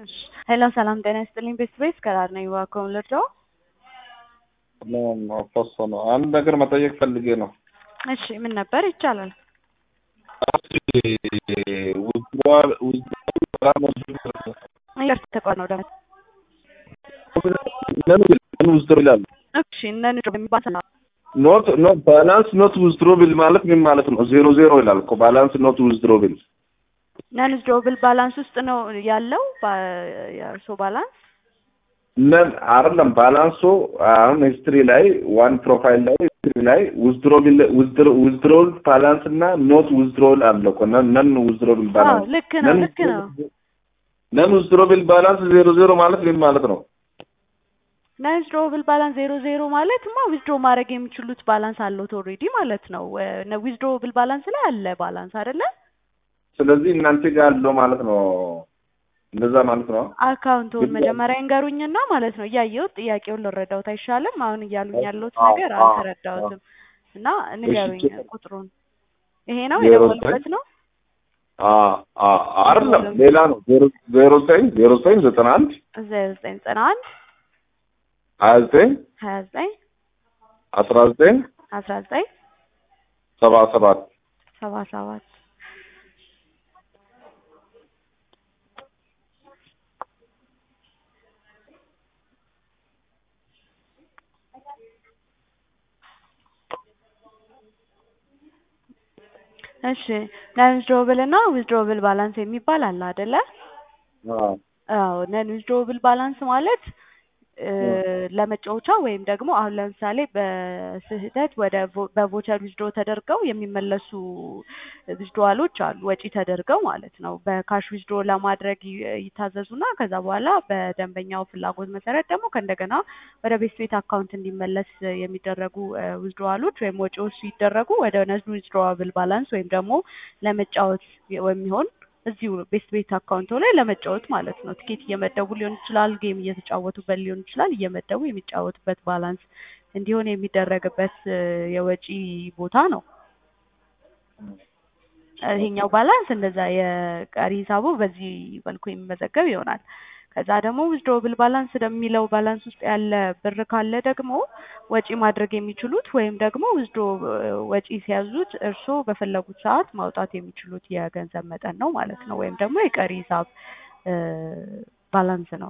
እሺ ሄሎ ሰላም ጤና ይስጥልኝ ቤተሰቤት ከዳር ነኝ እባክዎን ልርዳዎ? ፎሶ ነው። አንድ ነገር መጠየቅ ፈልጌ ነው። እሺ ምን ነበር? ይቻላል። ይቅርታ ተቋር ነው ደግሞ ውዝድሮ ይላል። እሺ እነን የሚባል ኖት ኖት ባላንስ ኖት ውዝድሮብል ማለት ምን ማለት ነው? ዜሮ ዜሮ ይላል እኮ ባላንስ ኖት ውዝድሮብል ነን ዊዝድሮብል ባላንስ ውስጥ ነው ያለው የእርሶ ባላንስ ነን አይደለም። ባላንሱ አሁን ሂስትሪ ላይ ዋን ፕሮፋይል ላይ ሂስትሪ ላይ ውዝድሮብል ውዝድሮል ባላንስ እና ኖት ውዝድሮል አለ እኮ ነን ውዝድሮብል ባላንስ ልክ ነው ልክ ነው። ነን ውዝድሮብል ባላንስ ዜሮ ዜሮ ማለት ምን ማለት ነው? ነን ዊዝድሮብል ባላንስ ዜሮ ዜሮ ማለት ማ ዊዝድሮ ማድረግ የሚችሉት ባላንስ አለዎት ኦልሬዲ ማለት ነው። ዊዝድሮብል ባላንስ ላይ አለ ባላንስ አይደለ? ስለዚህ እናንተ ጋር አለው ማለት ነው። እንደዛ ማለት ነው። አካውንቱን መጀመሪያ ይንገሩኝና ማለት ነው እያየሁት ጥያቄውን ልረዳውት አይሻልም? አሁን እያሉኝ ያለሁት ነገር አልተረዳሁትም እና ንገሩኝ ቁጥሩን። ይሄ ነው የደወልኩበት ነው? አይደለም ሌላ ነው። ዜሮ ዘጠኝ ዜሮ ዘጠኝ ዘጠና አንድ ዜሮ ዘጠኝ ዘጠና አንድ ሀያ ዘጠኝ ሀያ ዘጠኝ አስራ ዘጠኝ አስራ ዘጠኝ ሰባ ሰባት ሰባ ሰባት እሺ ነን ዊዝድሮብል እና ዊዝድሮብል ባላንስ የሚባል አለ አይደለ? አዎ ነን ዊዝድሮብል ባላንስ ማለት ለመጫወቻ ወይም ደግሞ አሁን ለምሳሌ በስህተት ወደ በቮቸር ዊዝድሮ ተደርገው የሚመለሱ ዊዝድሮዋሎች አሉ፣ ወጪ ተደርገው ማለት ነው። በካሽ ዊዝድሮ ለማድረግ ይታዘዙና ከዛ በኋላ በደንበኛው ፍላጎት መሰረት ደግሞ ከእንደገና ወደ ቤት ቤት አካውንት እንዲመለስ የሚደረጉ ዊዝድሮዋሎች ወይም ወጪዎች ሲደረጉ ወደ ነን ዊዝድሮዋብል ባላንስ ወይም ደግሞ ለመጫወት የሚሆን እዚሁ ቤስት ቤት አካውንቶ ላይ ለመጫወት ማለት ነው። ትኬት እየመደቡ ሊሆን ይችላል፣ ጌም እየተጫወቱበት ሊሆን ይችላል። እየመደቡ የሚጫወቱበት ባላንስ እንዲሆን የሚደረግበት የወጪ ቦታ ነው። ይሄኛው ባላንስ እንደዛ የቀሪ ሂሳቡ በዚህ መልኩ የሚመዘገብ ይሆናል። ከዛ ደግሞ ዊዝድሮብል ባላንስ የሚለው ባላንስ ውስጥ ያለ ብር ካለ ደግሞ ወጪ ማድረግ የሚችሉት ወይም ደግሞ ዊዝድሮ ወጪ ሲያዙት እርስዎ በፈለጉት ሰዓት ማውጣት የሚችሉት የገንዘብ መጠን ነው ማለት ነው። ወይም ደግሞ የቀሪ ሂሳብ ባላንስ ነው።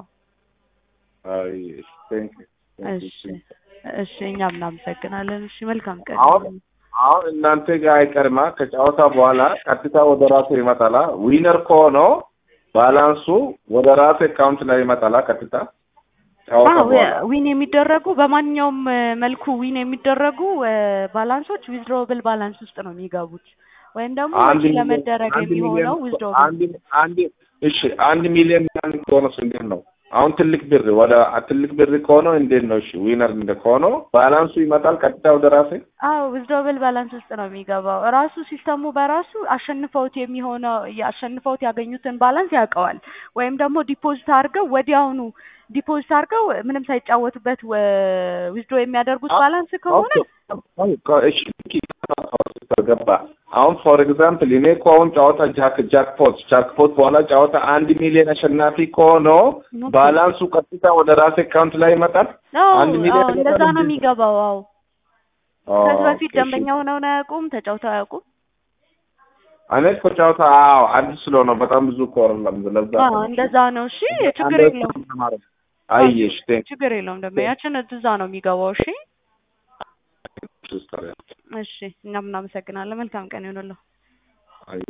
እሺ እሺ፣ እኛም እናመሰግናለን። እሺ፣ መልካም ቀን። አሁን አሁን እናንተ ጋር አይቀርማ ከጨዋታ በኋላ ቀጥታ ወደ ራሱ ይመጣላ ዊነር ከሆነው ባላንሱ ወደ ራሱ አካውንት ላይ ይመጣላ ቀጥታ ዊን የሚደረጉ በማንኛውም መልኩ ዊን የሚደረጉ ባላንሶች ዊዝድሮብል ባላንስ ውስጥ ነው የሚገቡት። ወይም ደግሞ ወጪ ለመደረግ የሚሆነው ዊዝድሮብል አንድ እሺ፣ አንድ ሚሊዮን ምናምን ከሆነ እንዴት ነው? አሁን ትልቅ ብር ወደ ትልቅ ብር ከሆነ እንዴት ነው? እሺ ዊነር እንደ ከሆነ ባላንሱ ይመጣል ቀጥታ ወደ ራሴ። አዎ ዊዝድሮብል ባላንስ ውስጥ ነው የሚገባው። ራሱ ሲስተሙ በራሱ አሸንፈውት የሚሆነው አሸንፈውት ያገኙትን ባላንስ ያውቀዋል። ወይም ደግሞ ዲፖዚት አድርገው ወዲያውኑ ዲፖዚት አድርገው ምንም ሳይጫወቱበት ዊዝድሮ የሚያደርጉት ባላንስ ከሆነ እሺ ገባ። አሁን ፎር ኤግዛምፕል እኔ እኮ አሁን ጨዋታ ጃክ ጃክፖት ጃክፖት በኋላ ጨዋታ አንድ ሚሊዮን አሸናፊ ከሆነ ባላንሱ ቀጥታ ወደ ራሴ አካውንት ላይ ይመጣል። አንድ ሚሊዮን እንደዛ ነው የሚገባው። አዎ ከዚህ በፊት ደንበኛ ሆነው ነው አያውቁም? ተጫውተው አያውቁም? እኔ እኮ ጨዋታ አዎ አዲስ ስለሆነ በጣም ብዙ እኮ አይደለም። ለዛ እንደዛ ነው። እሺ ችግር የለውም። አየሽ ችግር የለውም። ደንበኛችን እዛ ነው የሚገባው። እሺ እሺ፣ እኛም እናመሰግናለን። መልካም ቀን ይሆንልዎ።